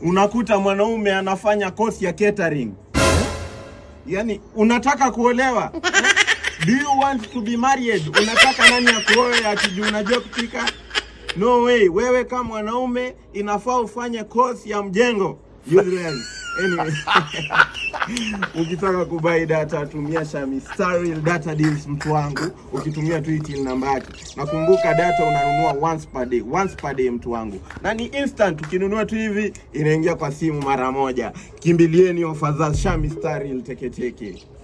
unakuta mwanaume anafanya kosi ya catering yani unataka kuolewa do you want to be married unataka nani akuoe ati juu unajua kupika no way wewe kama mwanaume inafaa ufanye course ya mjengo Useless. anyway ukitaka kubai data tumia Shami Star Real Data Deals mtu wangu ukitumia tu hii till namba yake nakumbuka data unanunua once per day once per day mtu wangu na ni instant ukinunua tu hivi inaingia kwa simu mara moja kimbilieni ofa za Shami Star Real teketeke